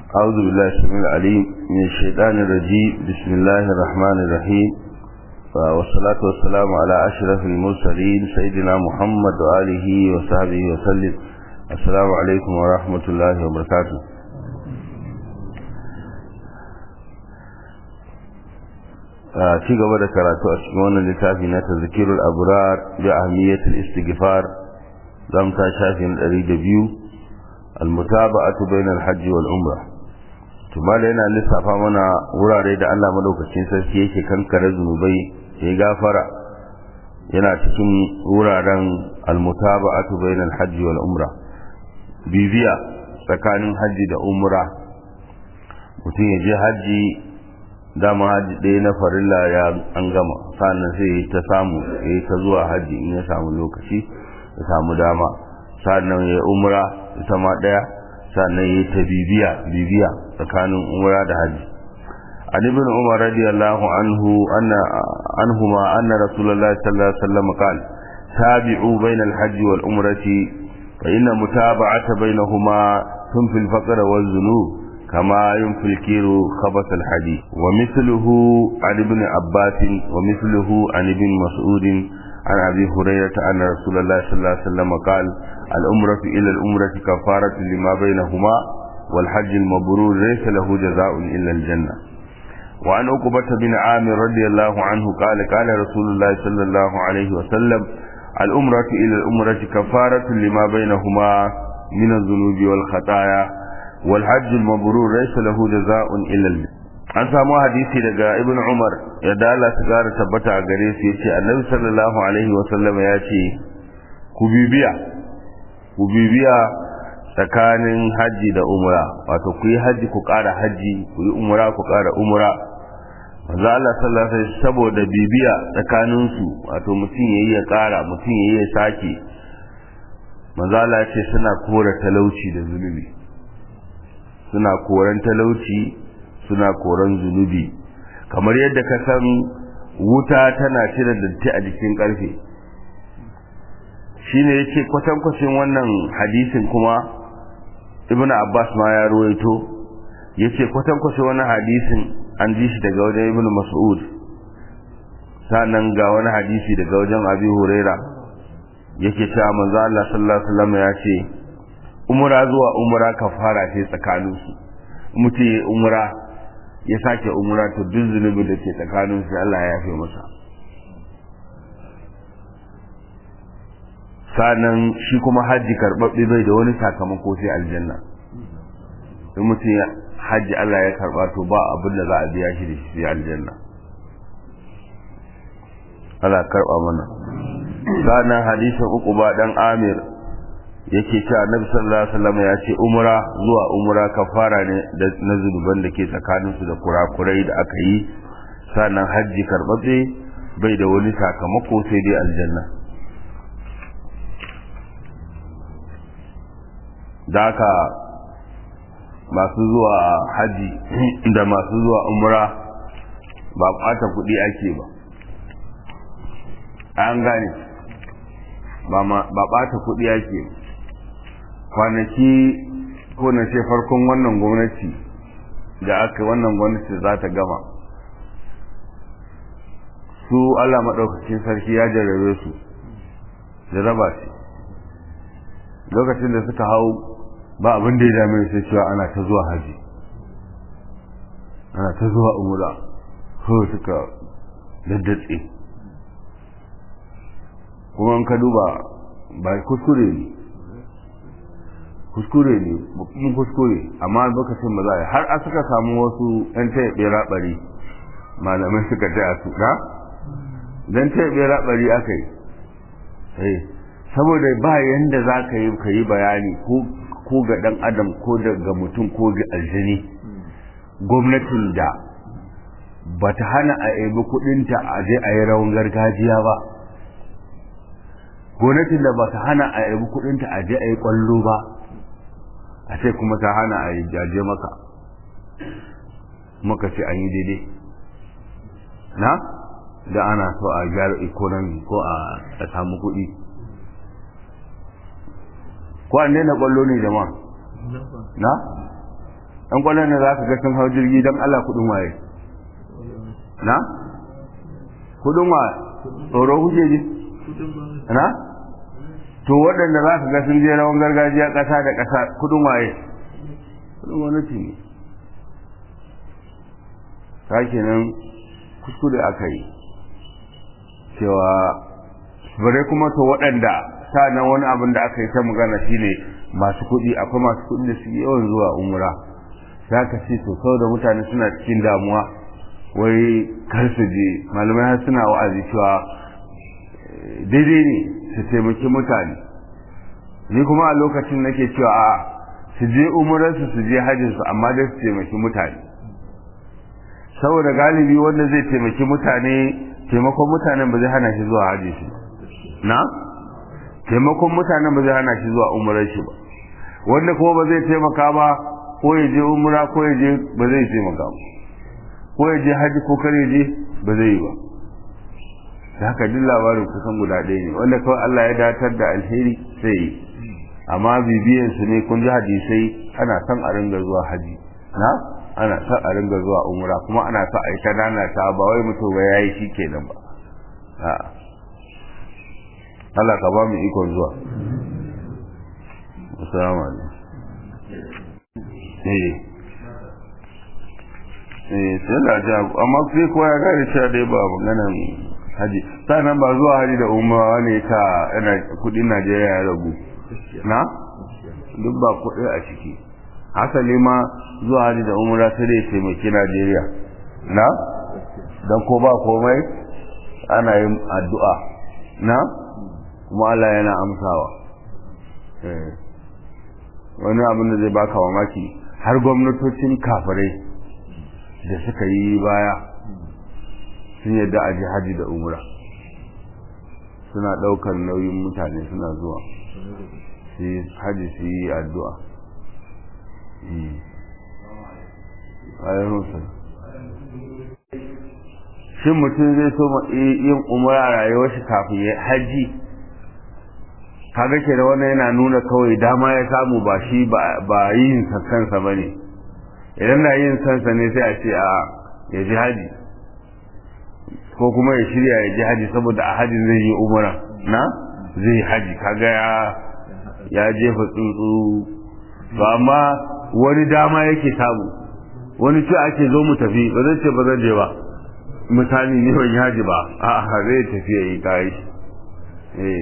أعوذ بالله السميع العليم من الشيطان الرجيم بسم الله الرحمن الرحيم والصلاة والسلام على أشرف المرسلين سيدنا محمد وآله وصحبه وسلم السلام عليكم ورحمة الله وبركاته ci gaba da karatu a cikin wannan littafi na tazkirul abrar bi ahmiyatul istighfar zamu ta shafi na 102 المتابعة بين الحج والعمرة tumala yana lissafa mana wurare da Allah madaukakin sarki yake kankare zunubai ya gafara yana cikin wuraren almutaba'atu bainal hajji wal umra bibiya tsakanin hajji da umra mutum ya je hajji dama hajji ɗaya na farilla ya an gama sannan sai ta samu ya ta zuwa hajji in ya samu lokaci ya samu dama sannan ya umra ita ma daya sannan yi ta bibiya bibiya tsakanin umra da haji an ibn umar radiyallahu anhu anna anhuma anna rasulullahi sallallahu alaihi wasallam qala tabi'u bayna al-hajj wal umrati fa inna mutaba'ata bainahuma tunfi al-faqr wal dhunub kama yunfi al-kiru khabath al-hadid wa mithluhu an ibn abbas wa mithluhu an ibn mas'ud عن أبي هريرة أن رسول الله صلى الله عليه وسلم قال الأمرة إلى الأمرة كفارة لما بينهما والحج المبرور ليس له جزاء إلا الجنة وعن عقبة بن عامر رضي الله عنه قال قال رسول الله صلى الله عليه وسلم الأمرة إلى الأمرة كفارة لما بينهما من الذنوب والخطايا والحج المبرور ليس له جزاء إلا الجنة an samu hadisi daga ibn umar ya dala su gara tabbata a gare su yace annabi sallallahu alaihi wa sallam ya ce ku bibiya ku bibiya tsakanin haji da umra wato ku yi haji ku ƙara haji ku yi umra ku ƙara umra manzo Allah sallallahu alaihi wasallam saboda bibiya tsakanin su wato mutum yayi ya ƙara mutum yayi ya sake manzo Allah ya ce suna kora talauci da zunubi suna koran talauci suna koran zunubi kamar yadda ka san wuta tana cire datti a jikin karfe shine yace kwatankwacin wannan hadisin kuma ibn abbas ma ya ruwaito yace kwatankwacin wannan hadisin an ji shi daga wajen ibn mas'ud sannan ga wani hadisi daga wajen abi huraira yake cewa manzo Allah sallallahu alaihi wasallam ya ce umra zuwa umra kafara ce tsakaninsu mutum ya umra ya sake umra to duk zunubi da ke tsakanin su Allah ya yafe masa sanan shi kuma hajji karɓaɓɓe bai da wani sakamako sai aljanna in mutum ya hajji Allah ya karɓa to ba abin da za a biya shi da shi sai aljanna Allah karɓa mana sanan hadisin uku ba dan Amir yake cewa annabi sallallahu alaihi wasallam ya ce umra zuwa umra kafara ne na zunuban da ke tsakanin su da kurakurai da aka yi sannan hajji karbabbe bai da wani sakamako sai dai aljanna da haka masu zuwa haji da masu zuwa umra ba ɓata kuɗi ake ba an gane ba ɓata kuɗi ake ba kwanaki ko na ce farkon wannan gwamnati da aka wannan gwamnati za ta gama su Allah maɗaukacin sarki ya jarrabe su jarraba ce lokacin da suka hau ba abin da ya dame sai cewa ana ta zuwa haji ana ta zuwa umura ko suka daddatse kuma in ka duba ba kuskure ne kuskure ne babban kuskure amma lokacin ba za a yi har a suka samu wasu yan taya bera bari malamai suka taya su da dan taya bera bari aka yi saboda ba yanda za ka yi ka yi bayani ko ga dan adam ko ga mutum ko ga aljini gwamnatin da ba ta hana a ebi kudinta a je a yi rawan gargajiya ba gwamnatin da ba ta hana a ebi kudinta a je a yi kwallo ba a ce kuma ta hana a yi jaje maka maka ce an yi daidai na da ana so a gyara economy ko a samu kuɗi ko an daina kwallo ne jama'a na ɗan kwallon da za ka ga sun hau jirgi don Allah kuɗin waye na kuɗin wa tsoro kuke ji na to waɗanda za ka ga sun je rawan gargajiya ƙasa da ƙasa kuɗin waye kuɗin gwamnati ne ta kenan kuskure aka yi cewa bare kuma to waɗanda nan wani abin da aka yi ta magana shine masu kuɗi akwai masu kuɗi da suke yawan zuwa umra za ka ce to kawai da mutane suna cikin damuwa wai kar su je malamai har suna wa'azi cewa daidai ne su taimaki mutane ni kuma a lokacin nake cewa a su je umrarsu su je hajjinsu amma dai su taimaki mutane saboda galibi wanda zai taimaki mutane taimakon mutanen ba zai hana shi zuwa hajji shi na taimakon mutanen ba zai hana shi zuwa umarar shi ba wanda kuma ba zai taimaka ba ko ya je umra ko ya je ba zai taimaka ba ko ya je hajji ko kar ya je ba zai yi ba da haka duk labarin kusan guda ɗaya ne wanda kawai Allah ya datar da alheri sai yi amma bibiyan su ne kun ji hadisai ana son a ringa zuwa haji na ana son a ringa zuwa umra kuma ana son a yi ta nana ta ba wai mutum ba yayi shi kenan ba a'a Allah ka ba mu ikon zuwa assalamu alaikum eh eh sai da ja amma sai kowa ya gane cewa dai ba maganan haji sannan ba zuwa haji da umra ne ta yana kudin Najeriya ya ragu na duk ba kudi a ciki hasali ma zuwa haji da umra sai dai taimaki Najeriya na dan ko ba komai ana yin addu'a na kuma Allah yana amsawa wani abin da zai baka mamaki har gwamnatocin kafirai da suka yi baya sun yadda a haji da umra suna ɗaukar nauyin mutane suna zuwa su yi haji su yi addu'a shin mutum zai so yin umra a rayuwar shi kafin ya haji kaga ke da wannan yana nuna kawai dama ya samu ba shi ba yin kansa ba ne idan na yin sansa ne sai a ce a ya ji haji ko kuma ya shirya ya ji haji saboda a hajin zai yi umara na zai haji kaga ya ya jefa tsuntsu ba amma wani dama yake samu wani ce ake zo mu tafi ba zai ce ba zan je ba misali ne ban haji ba a zai tafi ya yi kayi eh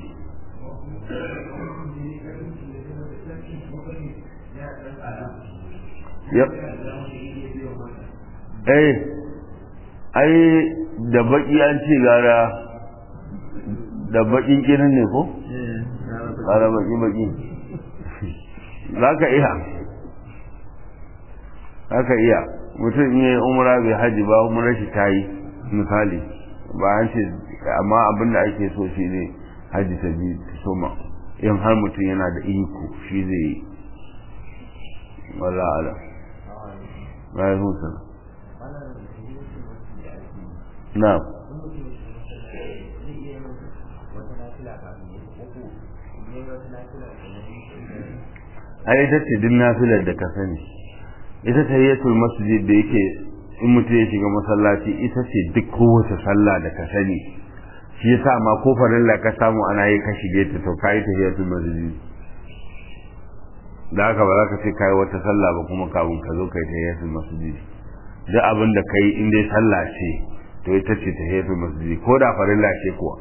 yep eh ai da baki an ce gara da bakin kirin ne ko gara baki baki za ka iya za ka iya mutum in yi umra bai haji ba umra shi ta yi misali ba an ce amma abin da ake so shi ne haji ta bi ta soma in har mutum yana da iko shi zai yi wala ala bayan hutu na ai ita ce duk nafilar da ka sani ita ta yi masjid da yake in mutum ya shiga masallaci ita ce duk kowace sallah da ka sani shi yasa ma ko farilla ka samu ana yi ka shige ta to kai tahiyatul masjid da haka ba za ka ce kai wata sallah ba kuma kafin ka zo kai tahiyatul masjid duk abin da kai in dai sallah ce to ita ce tahiyatul masjid ko da farilla ce kuwa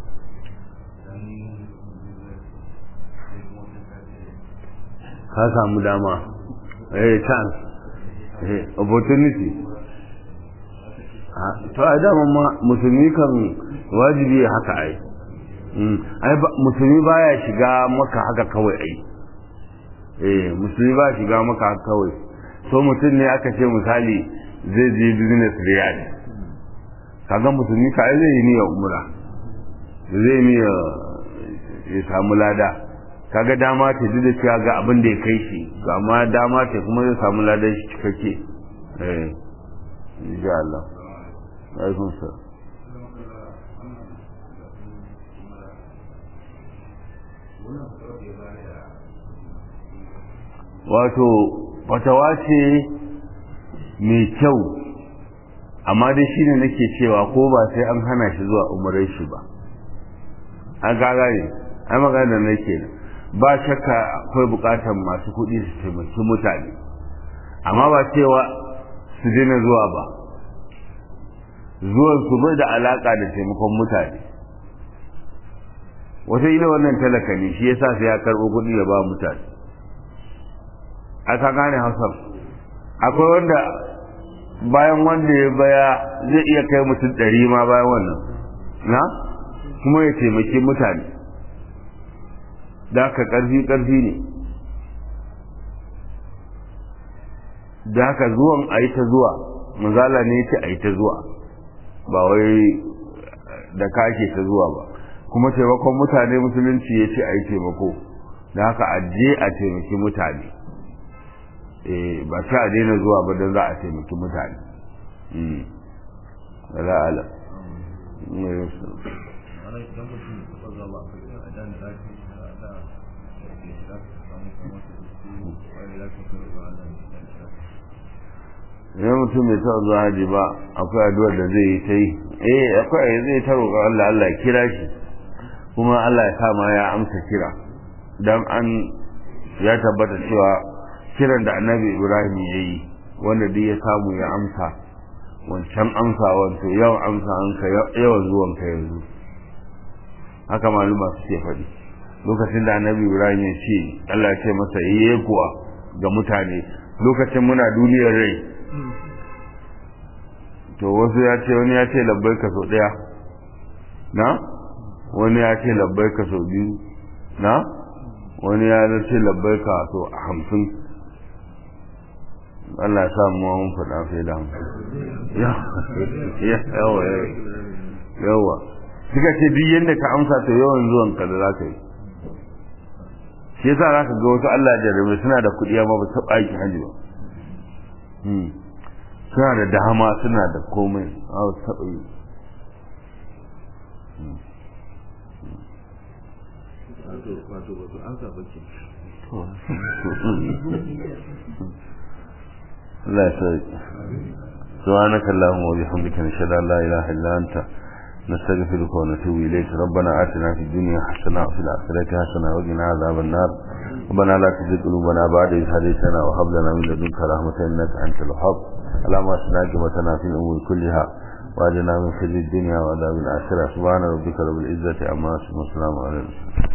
ka samu dama eh chance eh opportunity to a dama ma musulmi kan wajibi haka ai ai musulmi baya shiga maka haka kawai ai eh musulmi ba shiga maka haka kawai so mutum ne aka ce misali zai je business riyad kaga musulmi ka ai zai yi niyyar umra zai niyya ya samu lada kaga dama ta duk da cewa ga abin da ya kai shi ga ma dama ta kuma zai samu ladan shi cikakke eh insha Allah alaikum salam wato fatawa ce mai kyau amma dai shine nake cewa ko ba sai an hana shi zuwa umarai shi ba an gaga ne ai magana da nake ba shakka akwai bukatar masu kuɗi su taimaki mutane amma ba cewa su daina zuwa ba zuwan su bai da alaka da taimakon mutane wata ila wannan talaka ne shi yasa sai ya karɓo kuɗi da ba mutane aka gane hausar akwai wanda bayan wanda ya baya zai iya kai mutum ɗari ma bayan wannan na kuma ya taimaki mutane da haka ƙarfi ƙarfi ne da haka zuwan a yi ta zuwa manzala ne ce a yi ta zuwa ba wai da kake ta zuwa ba kuma taimakon mutane musulunci ya ce a yi taimako da haka a je a taimaki mutane ba ta a daina zuwa ba don za a taimaki mutane ra'ala idan mutum mai taɓa zuwa haji ba akwai addu'ar da zai yi ta yi eh akwai zai ta roƙa Allah Allah ya kira shi kuma Allah ya sa ma ya amsa kira dan an ya tabbata cewa kiran da annabi Ibrahim ya yi wanda duk ya samu ya amsa wancan amsa wanto yawan amsa an ka yawan zuwan ka yanzu haka maluma suke faɗi lokacin da annabi Ibrahim ya ce Allah ya ce masa yi kuwa ga mutane lokacin muna duniyar rai to wasu ya ce wani ya ce labbai ka sau ɗaya na wani ya ce labbai ka sau biyu na wani ya ce labbai ka sau hamsin Allah ya samu wa mun faɗa sai da hamsin yawa yawa suka ce duk yadda ka amsa to yawan zuwan ka da za ka yi shi yasa za ka ga wasu Allah jarrabe suna da kuɗi amma ba su taɓa aikin hajji ba suna da dama suna da komai a taɓa yi Allah ya sai سبحانك اللهم وبحمدك نشهد ان لا اله الا انت نستغفرك ونتوب اليك ربنا اتنا في الدنيا حسنه وفي الاخره حسنه وقنا عذاب النار ربنا لا تزغ قلوبنا بعد إذ هديتنا وهب لنا من لدنك رحمة إنك أنت الوهاب اللهم أسنا عاقبتنا في الأمور كلها وأجنا من خزي الدنيا وعذاب الآخرة سبحان ربك رب العزة عما يصفون وسلام على المرسلين